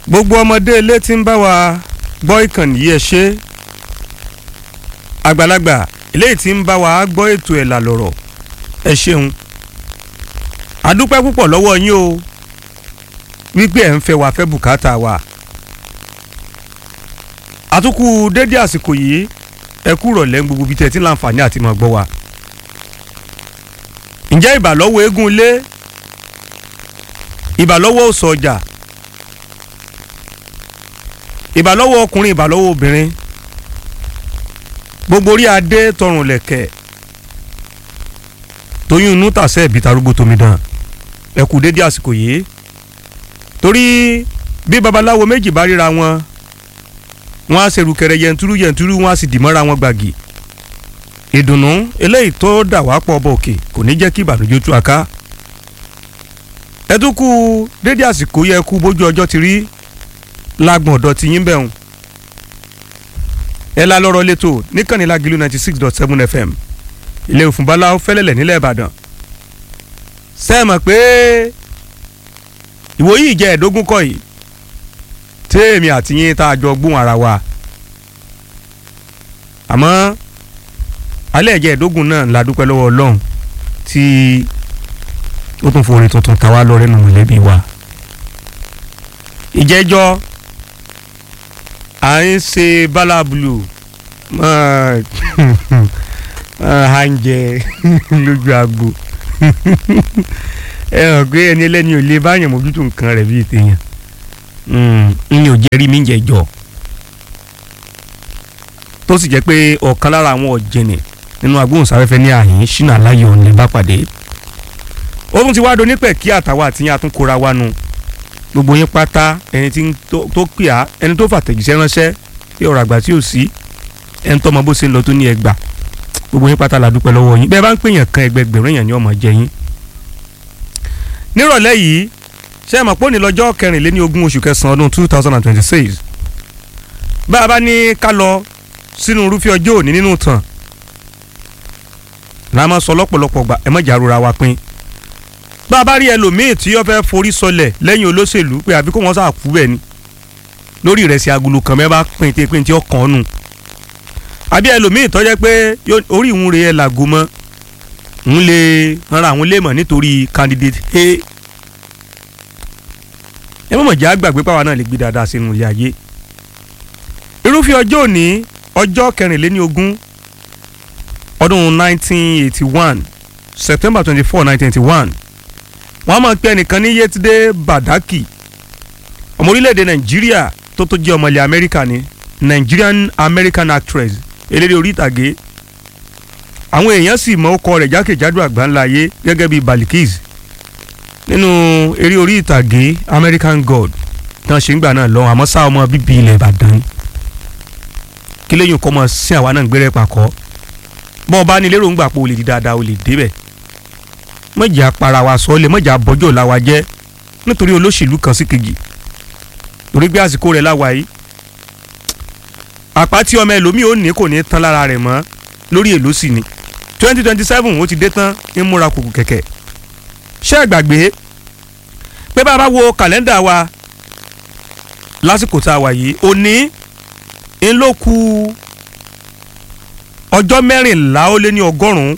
gbogbo ọmọdé ilé tí ń bá wa gbọ́ ìkànnì yìí ẹ ṣe àgbàlagbà eléyìí tí ń bá wa gbọ́ ètò ẹ̀ làlọ́rọ̀ ẹ ṣeun àdúpẹ́ púpọ̀ lọ́wọ́ yín o wípé ẹ̀ ń fẹ́ wa fẹ́ bùkátà wa àtúkù dédé àsìkò yìí ẹ kú rọ̀lẹ́ ń gbogbo bí tẹ́ ti láǹfààní àti máa gbọ́ wa ǹjẹ́ ìbàlọ́wọ́ eégún ilé ìbàlọ́wọ́ òsò ọjà ìbàlọ́wọ́ ọkùnrin ìbàlọ́wọ́ obìnrin gbogbo orí adé tọrùn lẹ̀kẹ̀ tóyún inú tàṣẹ ìbí tarúgbó tómi dàn ẹ kú dédé àsìkò yìí torí bí babaláwo méjì bá ríra wọn wọn á ṣerú kẹrẹ yẹntúrú yẹntúrú wọn á sì dìmọ́ra wọn gbàgì ìdùnnú eléyìí tó dà wá pọ̀ ọba òkè kò ní jẹ́ kí ìbànújẹ́ tú aká ẹ tún kú dédé àsìkò yẹ kú bójú ọjọ́ ti rí lágbọ̀n ọ̀dọ̀ ti yín bẹ̀rùn ẹ la lọ́rọ̀ lẹ́tọ̀ níkànnì Lágìlú ninety six dot seven fm ilé òfúnbalá fẹ́lẹ́lẹ̀ nílẹ̀ ìbàdàn sẹ́ẹ̀mọ̀ pé ìwòyí ìjẹ́ ẹ̀ẹ́dógún kọ́ yìí téèmì àti yín tá a jọ gbóhùn ara wa àmọ́ alẹ́ ẹ̀jẹ̀ ẹ̀ẹ́dógún náà la dúpẹ́ lọ́wọ́ ọlọ́run tí ó tún forí tuntun ta wá lọ́rẹ́ nù mọ̀lẹ́bí wa ìjẹ́jọ́ à ń ṣe bálàbùlù à ń jẹ lójú agbo ẹ hàn pé ẹni ẹlẹ́ni ò lè báyàn mójútó nǹkan rẹ̀ bíi tèèyàn n ò jẹ́rí mi ń jẹjọ́ tó sì jẹ́ pé ọ̀kan lára àwọn ọ̀jẹ̀nì nínú agbóhùnsáfẹ́fẹ́ ní àyín ṣínà láyọ̀ ní bá pàdé ó tún ti wá do nípẹ̀ kí àtàwọn àtìyàn àtúnkóra wa nu gbogbo yín pátá ẹni tí tó pè á ẹni tó fàtẹ̀jíṣẹ́ ránṣẹ́ tí ọ̀rọ̀ àgbà tí ò sí ẹni tó mọ bó ṣe ń lọ tó ní ẹgbà gbogbo yín pátá la dúpẹ́ lọ́wọ́ yín bẹ́ẹ̀ bá ń pèèyàn kan ẹgbẹgbẹ̀rún èèyàn ni ọmọ jẹ yín. nírọ̀lẹ́ yìí ṣé ẹ mọ̀ pé òní lọ́jọ́ kẹrìnléní ogún oṣù kẹsàn-án ọdún two thousand and twenty-six bá a bá ní ká lọ sínú irúfẹ́ ọjọ́ òní nínú tàn la máa sọ lọ́pọ̀lọpọ̀ gbà ẹ mọ̀jà rora wa pín bá a bá rí ẹlòmíì tí ó fẹ́ forí sọlẹ̀ lẹ́yìn olóṣèlú pé àbí kó wọ́n sà kú bẹ́ẹ̀ ni lórí ìrẹsì agolo kan mẹ́ bá pín tí pín tí ó kàn án nù àbí ẹlòmíì tó jẹ́ pé orí ìhun rẹ̀ ẹ̀ làgò mọ́ ń lè ran àwọn léèmọ̀ nítorí candidate a ẹ mọ̀mọ̀ jẹ́ àgbàgbé pàwọn náà lè gbé dáadáa sínú ilé ayé irúfẹ́ ọjọ́ òní ọjọ́ kẹrìnléní ogún ọdún 1981 September 24 1981 wọ́n á máa pe ẹnìkan ní Yétúndé Bàdákì ọmọ orílẹ̀-èdè Nàìjíríà tó tó jẹ́ ọmọ ilẹ̀ Amẹ́ríkà ni Nigerian American actress eléré orí ìtàgé àwọn èèyàn sì mọ ọkọ rẹ̀ jákèjádò àgbáńlá ayé gẹ́gẹ́ bíi Balikis nínú eré orí ìtàgé American God tán ṣe ń gbà náà lọ àmọ́ sáà ọmọ bíbí ilẹ̀ Ìbàdàn kí lẹ́yìn kọ́ mọ̀ sí àwa náà ń gbẹ́rẹ́ pàkọ́ bọ́ ọ bá ní lérò ń gbà pé o lè di dáadáa o lè débẹ̀ mọ̀jà para wa sọ ọ́ lè mọ̀jà bọ́jọ́ la wa jẹ́ nítorí olóṣèlú kan sí kejì torí pé àsìkò rẹ̀ la wà yìí àpá tí ọmọ ẹlòmíì ò ní kò ní tán lára rẹ̀ mọ́ lórí èlò sì ni twenty twenty seven ó ti dé tán ń múra kùkù kẹ̀kẹ́ ṣé ẹ gbàgbé pé bá a bá wo kàlẹ́ndà wa lásìkò tá a wà yìí òní ń ló kù ọjọ́ mẹ́rìnlá ó lé ní ọgọ́rùn-ún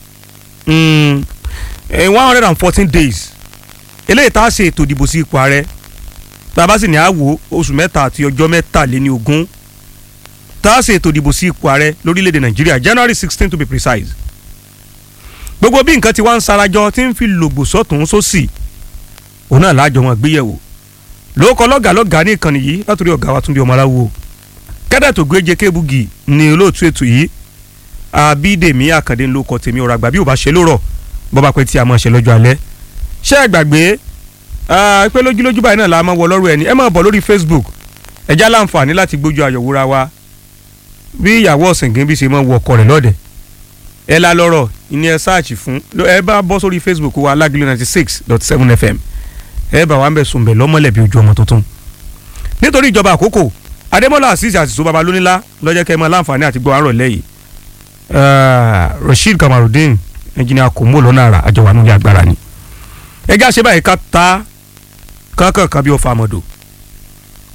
one hundred and fourteen days eléyìí tá a ṣe ètò ìdìbò sí ipò ààrẹ tá a bá sì ní àwò oṣù mẹ́ta àti ọjọ́ mẹ́tàléní ogún tá a ṣe ètò ìdìbò sí ipò ààrẹ lórílẹ̀‐èdè nàìjíríà january sixteen to be precise gbogbo bí nǹkan ti wá ń sarajọ tí ń fi lògbò sọ́tún sósì òun náà láàjọ wọn gbéyẹ̀wò lóòkọ lọ́gàá lọ́gàá ní ìkànnì yìí látòrí ọ̀gá wa Túndé Ọmọláwo kẹ́dà tó gbé jẹ́kẹ́ bugi ní olóòtú ètò yìí Abídèmí Àkàndé ń lóko tèmi ọ̀rọ̀ àgbà bí ò bá ṣe lórọ̀ bọ́ba pẹ́ tí a máa ṣe lọ́jọ́ alẹ́ ṣé ẹ gbàgbé pé lójúlójú báyìí náà la máa wọ lọ́rùn ẹni ẹ máa bọ̀ lórí Facebook ẹ já láǹfààní láti gbójú ayọ̀wòra wa bí ìyàwó ọ̀sìngín bí ṣe máa wọ ọkọ rẹ̀ lọ́dẹ̀ ẹ la lọ́rọ̀ ìní ẹ sáàchì fún ẹ bá bọ́ sórí Facebook wa Lágìlú ninety six dot seven FM ẹ bá wa ń bẹ̀ sùn bẹ̀ lọ́mọlẹ̀ bí ojú ọmọ tuntun nítorí ìjọba àkókò Adémọ́lá Azeez àtìsó babalónílá lọ́jọ́ kẹ́ ẹ máa láǹfààní àti gbọ́ àárọ̀ lẹ́yìn Rasheed Kamarudeen ẹnjìnìà kòmó lọ́nà àrà àjọwà nílé agbára ni ẹjẹ́ àṣẹ báyìí ká ta kánkàn kan bí ó fa àmọ́dò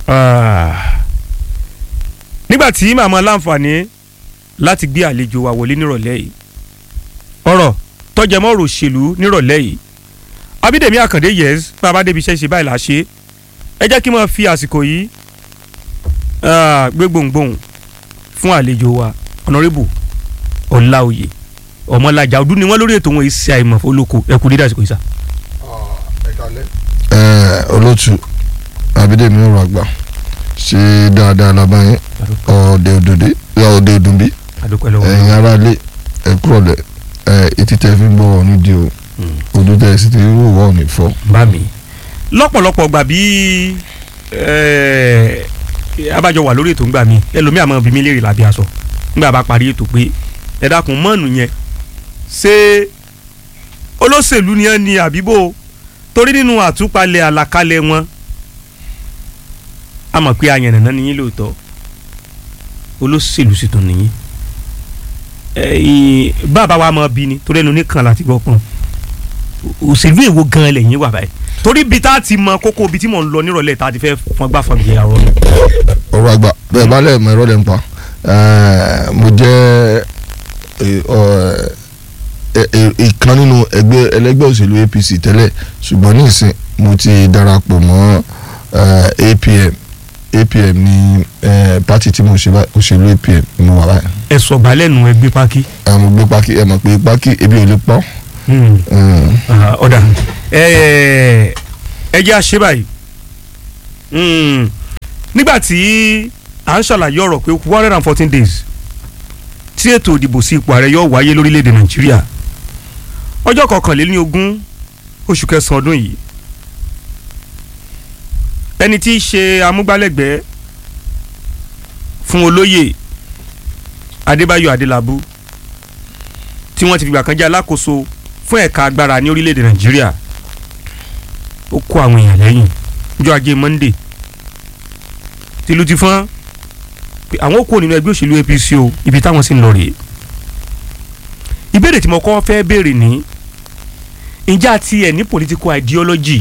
Ah. nígbà tí màmá láǹfààní láti gbé àlejò wa wọlé nírọ̀lẹ́ yìí ọ̀rọ̀ tọ́jẹmọ́ ọ̀rọ̀ òṣèlú nírọ̀lẹ́ yìí abídèmí àkàndé yes bàbá débi iṣẹ́ ṣe báyìí là á ṣe ẹ jẹ́ kí n máa fi àsìkò yìí ah, gbé gbohùngbohùn fún àlejò wa ọ̀nàrẹ́bù ọ̀làòyè ọmọlájà ọdún ni wọ́n lórí ètò wọn yìí ṣe àìmọ̀ olóko ẹ kú dídá àsìkò yìí sá. ẹ olótù abídèmí ọ̀rọ̀ àgbà ṣe dáadáa lábáyé ọ̀ọ́dẹ òdòdó ọ̀ọ́dẹ òdùnbí adúpẹ́ lọ́wọ́ ẹ̀yin aráalé ẹ kúrọ̀lẹ́ ẹ etí tẹ́ fi ń gbọ́ ọ̀ nídìí o ojú tẹ́ sì ti wò wọ́ ọ̀ ní fọ́. bá mi lọ́pọ̀lọpọ̀ gbà bí eh, abájọ wà lórí ètò ńgbà mi ẹlòmíà máa bí mi léèrè lábẹ́ aṣọ ńgbà bá parí ètò pé ẹ dákun mọ́ọ̀nù yẹn ṣé olóṣèlú ni ẹ ní àbíbò torí nínú àtúpalẹ̀ àlàkalẹ̀ wọn a mọ̀ pé ayànnàná ni yín lóòótọ́ olóṣèlú sì tún nìyí ẹ̀yìn bàbá wa máa bí ni torí ẹnu nìkan láti gbọ́ pọ́n òṣèlú èwo gan lẹ́yìn wà báyìí torí bí tá a ti mọ kókó ibi tí mò ń lọ nírọ̀lẹ́ tá a ti fẹ́ fọn gbà fọn gbé àrọ́ nù. ọ̀rọ̀ àgbà bẹ́ẹ̀ bá lẹ̀ mọ ìrọ̀lẹ́ ń pa ẹ̀, mo jẹ́ ẹ̀, ọ̀, ẹ̀, ẹ̀, ìkan nínú ẹgbẹ́ ẹlẹ́gbẹ́ òṣèlú APC tẹ́lẹ̀ ṣùgbọ́n ní ìsìn mo ti darapọ̀ mọ́ ẹ̀, APM APM ní ẹ̀, pátì tí mo ṣe báyìí òṣèlú APM ni mo wà báyìí ẹ sọgbà lẹ́nu ẹgbẹ́ pákí. ẹ̀, mo gbé pákí ẹ̀ mọ̀ pé pákí ebi ò lè pọ́ Hmm. Mm. Ah, ọ̀dà ẹ ẹ jẹ́ àṣẹ báyìí Hmm. nígbà tí à ń ṣàlàyé ọ̀rọ̀ pé one hundred and fourteen days tí ètò ìdìbò sí ipò ààrẹ yóò wáyé lórílẹ̀‐èdè nàìjíríà ọjọ́ kọkànlélógún oṣù kẹsàn-án ọdún yìí ẹni tí í ṣe amúgbálẹ́gbẹ̀ẹ́ fún olóyè adébáyọ̀ adélábù tí wọ́n ti fìgbà kan jẹ́ alákòóso fún ẹ̀ka agbára ní orílẹ̀-èdè nàìjíríà ó kó àwọn èèyàn lẹ́yìn ọjọ́ ajé monde tìlú ti fọ́n pé àwọn kò nínú ẹgbẹ́ òṣèlú apc o ibi táwọn sì ń lọ rèé ìbéèrè tí mo kọ́ fẹ́ béèrè ní ǹjẹ́ àti ẹ̀ ní political ideology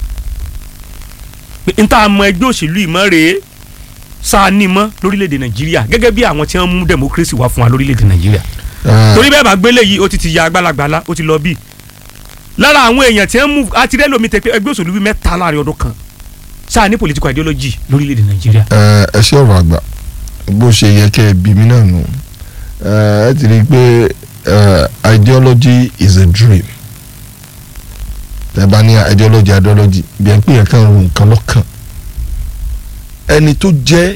pé n ta mọ ẹgbẹ́ òṣèlú ìmọ̀ rèé sáà ní mọ́ lórílẹ̀‐èdè nàìjíríà gẹ́gẹ́ bí àwọn tí wọ́n mú democracy wá fún wa lórílẹ̀‐èdè nàìjíríà Ẹ̀, torí bẹ́ẹ̀ bá gbélé yìí ó ti ti ya agbálagbàlá ó ti lọ bí lára àwọn èèyàn tí wọ́n mú àti rẹ́ lómi tẹ pé ẹgbẹ́ òṣèlú bíi mẹ́ta láàrin ọdún kan sáà ní political ideology lórílẹ̀‐èdè nàìjíríà. ẹ ẹ ṣe ọ̀rọ̀ àgbà bó ṣe yẹ kẹ́ ẹ bí mi náà nù ẹ ẹ ti rí i pé ẹ, ideology is a dream tẹ bá ní ideology ideology bí ẹ pé yẹn kàn ro nǹkan lọ́kàn ẹni tó jẹ́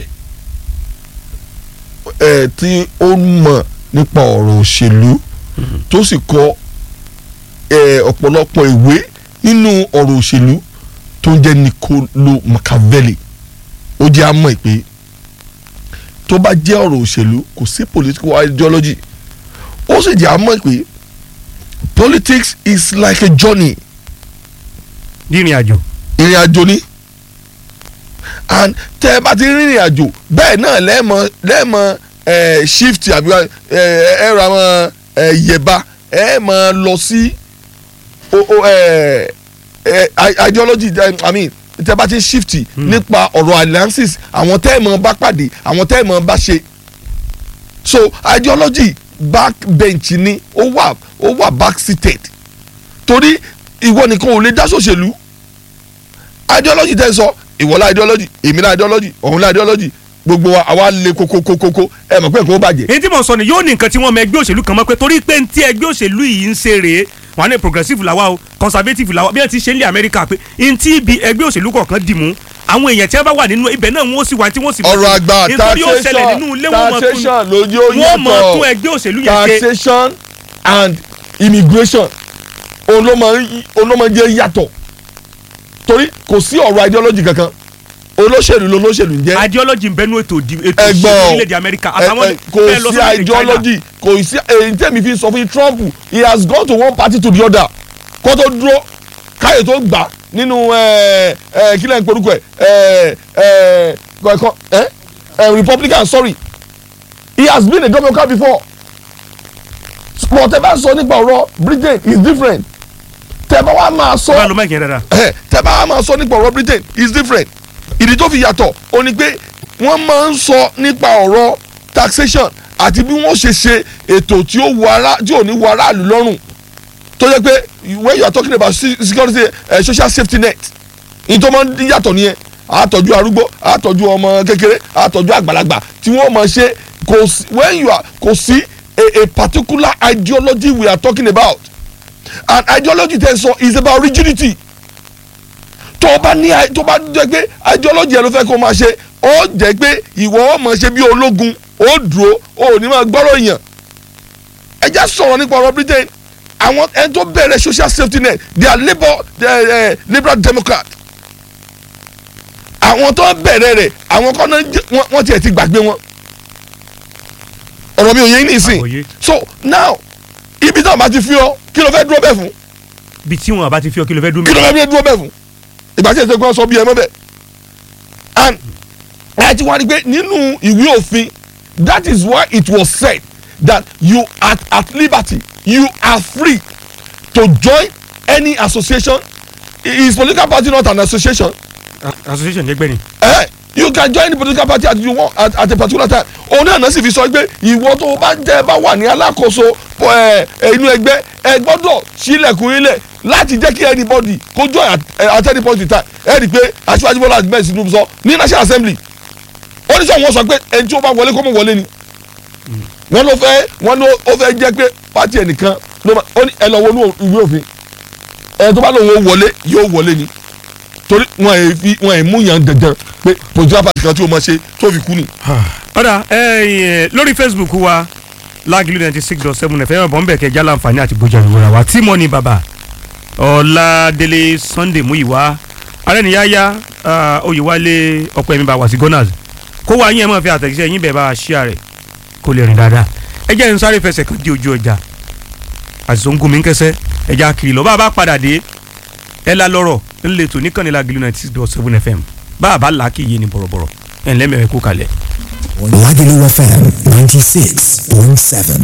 ẹ tí ó mọ̀ nípa ọ̀rọ̀ òṣèlú tó sì kọ ẹ, ọ̀pọ̀lọpọ̀ ìwé nínú ọ̀rọ̀ òṣèlú tó ń jẹ́ Niccolo Machiavelli ó jẹ́ àmọ́ ìpè tó bá jẹ́ ọ̀rọ̀ òṣèlú kò sí political ideology ó sì jẹ́ àmọ́ ìpè politics is like a journey rírìn àjò ìrìn àjò ni and tẹ́ ẹ bá ti rìnrìn àjò bẹ́ẹ̀ náà lẹ́ẹ̀mọ lẹ́ẹ̀mọ ẹ̀ shift àbí ẹ̀ ẹ̀ ra mọ ẹ̀ yẹ̀ba ẹ̀ mọ lọ sí o o ẹ̀ ẹ̀ ideology ẹ̀, i mean tẹ́ bá ti shift nípa ọ̀rọ̀ alliances àwọn tẹ́ ẹ̀ mọ bá pàdé àwọn tẹ́ ẹ̀ mọ bá ṣe so ideology back bench ni ó wà ó wà back seated torí ìwọ nìkan ò lè dá sòṣèlú ideology tẹ́ ń sọ ìwọlá ideology èmìlá ideology ọ̀húnlá ideology gbogbo wa àwa lè kókókókó ẹ mọ̀ pé nǹkan ó bàjẹ́. èyí tí mo sọ ni yóò ní nǹkan tí wọ́n mọ ẹgbẹ́ òṣèlú kan mọ́ pé torí pé ntí ẹgbẹ́ òṣèlú yìí ń ṣe rèé wọn á ní progressive làwa o conservative làwa bí wọ́n ti ṣe ń lé Amẹ́ríkà pé ntí ibi ẹgbẹ́ òṣèlú kọ̀ọ̀kan dì mú àwọn èèyàn tí wọ́n bá wà nínú ibẹ̀ náà wọ́n sì wà tí wọ́n sì. ọ̀rọ̀ àgbà nítorí ó ṣẹlẹ̀ nínú ilé wọn mọ̀ tún taxation lójú ó wọ́n mọ̀ tún yàtọ̀ ẹgbẹ́ òṣèlú yẹn ṣe. taxation and immigration òun ló máa ń òun ló máa ń jẹ́ yàtọ̀ torí kò sí ọ̀rọ̀ ideology kankan olóṣèlú ló lóṣèlú ń jẹ́ ideology ń bẹnu ètò ìdìbò ètò ẹgbọ́n ìṣèlú orílẹ̀-èdè Amẹ́ríkà àtàwọn ẹ- ẹ, kò bẹ́ẹ̀ lọ sí sórílẹ̀-èdè China. ideology kò sí èyí tẹ́mi fi sọ fún Trump he has gone to one party to the other kó tó dúró káyọ̀ tó gbà nínú ẹ, ẹ, kí lẹ́yìn porúkọ ẹ̀ ẹ, ẹ, kọ̀ọ̀kan ẹ, ẹ, Republican sorry he has been a Democrat before but tẹ́ bá sọ nípa ọ̀rọ̀ Britain is different tẹ́ bá wá máa sọ bá lọ mẹ́kìn dáadáa. ẹ tẹ́ bá wá máa sọ nípa ọ̀rọ̀ Britain is different ìdí tó fi yàtọ̀ ó ní pé wọ́n máa ń sọ nípa ọ̀rọ̀ taxation àti bí wọ́n ṣe ṣe ètò tí ó wọ ará tí ò ní wọ aráàlú lọ́rùn tó jẹ́ pé when you are talking about se- security uh, social safety net ní tó máa ń yàtọ̀ nìyẹn àtọ́jú arúgbó àtọ́jú ọmọ kékeré àtọ́jú àgbàlagbà tí wọ́n máa ṣe kò sí when you are kò sí a, a particular ideology we are talking about and ideology tẹ́ sọ is about rigidity tó o bá ní i- tó o bá jẹ́ pé ideology ẹ ló fẹ́ kó o máa ṣe ó jẹ́ pé ìwọ ó máa ṣe bí ológun ó dúró ó ò ní máa gbọ́rọ̀ èèyàn ẹ jẹ́ sọ̀rọ̀ nípa ọ̀rọ̀ Britain àwọn ẹni tó bẹ̀rẹ̀ social safety net they are labour they are, uh, liberal democrat àwọn tó bẹ̀rẹ̀ rẹ̀ àwọn kan náà jẹ́- wọ́n- wọ́n tiẹ̀ ti gbàgbé wọn ọ̀rọ̀ mi ò yé yín nísìn Àgbọ́yé. so now ibi tí wọ́n bá ti fi ọ kí ló fẹ́ dúró bẹ́ẹ̀ fún bí tí wọn bá ti fi ọ kí ló fẹ́ dúró kí ló mẹ́rin. fẹ́ bí dúró bẹ́ẹ̀ fún ìgbà tí èsè kan sọ bí ẹ mọ́ bẹ́ẹ̀ and ẹ ti wá rí pé nínú ìwé òfin that is why it was said that you are at liberty you are free to join any association is political party not an association association jẹgbẹ́ ni. eh, you can join the political party at, you want, at, at a particular time òun náà náà sì fi sọ pé ìwọ tó o bá jẹ́ bá wà ní alákòóso ẹ, ẹ, inú ẹgbẹ́ ẹ gbọ́dọ̀ sílẹ̀kùn ilẹ̀ láti jẹ́ kí anybody kó join at, ẹ, at any point in time ẹ rí i pé aṣíwájú bọ́lá ahmed tinubu sọ ní national assembly ó ní sọ wọn sọ pé ẹni tí ó bá wọlé kó mọ̀ wọlé ni wọn ló fẹ́ wọn ló ó fẹ́ jẹ́ pé pátì ẹnìkan ló máa ó ní ẹ lọ wọnú ìwé òfin ẹ tó bá lóun ó wọlé yóò wọlé ni torí wọn ẹ fi wọn ẹ mú yàn dandan pé political party kan tí o máa ṣe tó fi kú ni. ọ̀dà ẹ̀yìn lórí facebook wa lágìlú ninety six dot seven ẹ̀fẹ̀ yẹn bọ̀m̀bẹ̀ kẹjá láǹfààní àti gbójà ìwúra wa tí mọ́ni bàbá ọ̀làdélé sunday múyìwá arẹ́niyáyá oyèwálé ọ̀pọ̀ ẹ̀mí bá wà sí gunners kó wá yín ẹ̀ máa fi àtẹ̀jíṣẹ́ yín bẹ̀ bá a ṣíà rẹ̀ kó lè rìn dáadáa ẹ jẹ́ n sáré fẹsẹ̀ kan di ojú ọjà àṣìṣe ń gún mi ń kẹsẹ́ ẹ já kiri lọ bá a bá padà dé ẹ la lọ́rọ̀ ńlẹ̀ tó níkànnì lágìlú ninety six dot seven fm bá a bá là á kì í yé ni bọ̀rọ̀bọ̀rọ̀ ẹ̀ ńlẹ́ mẹ́rin kú kalẹ̀. Lagelu FM 96.7.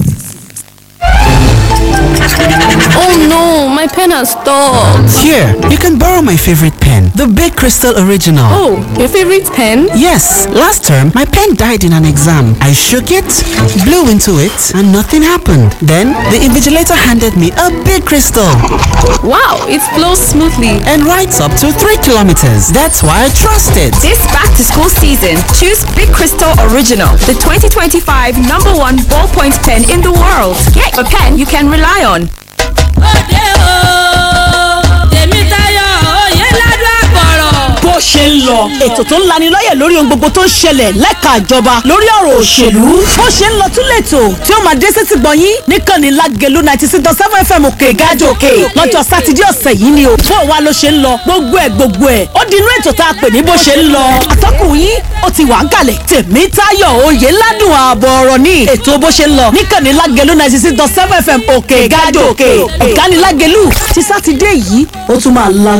Oh no, my pen has stopped. Here, you can borrow my favorite pen, the Big Crystal Original. Oh, your favorite pen? Yes, last term my pen died in an exam. I shook it, blew into it, and nothing happened. Then the invigilator handed me a big crystal Wow, it flows smoothly. and writes up to 3 kilometers. That's why I trust it. This back to school season, choose Big Crystal Original, the 2025 number one ballpoint pen in the world. Get a pen you can rely on. òde o tèmi tayọ òye ládùn àpọ̀rọ̀. bó ṣe ń lọ ètò tó ń lanilọ́yẹ̀ lórí ohun gbogbo tó ń ṣẹlẹ̀ lẹ́ka ìjọba lórí ọ̀rọ̀ òṣèlú bó ṣe ń lọ tún lẹ́tò tí ó máa dé sétí gbọ̀nyín níkànnì lágẹ̀lú ninety six dot seven fm òkè ìgájọ òkè lọ́jọ́ sátidé ọ̀sẹ̀ yìí ni o bó wa ló ṣe ń lọ gbogbo ẹ̀ gbogbo ẹ̀ ó di inú ètò tá a pè ní bó ṣe ń lọ atọ́kùn yín ó ti wà ń kalẹ̀ tèmi táyọ̀ òye ládùn ààbọ̀ ọ̀rọ̀ ní ètò bó ṣe ń lọ níkànnì lágẹ̀lú ninety six dot seven fm òkè ìgájọ òkè ìgánilágẹ̀lú ti sátidé yìí ó tún máa la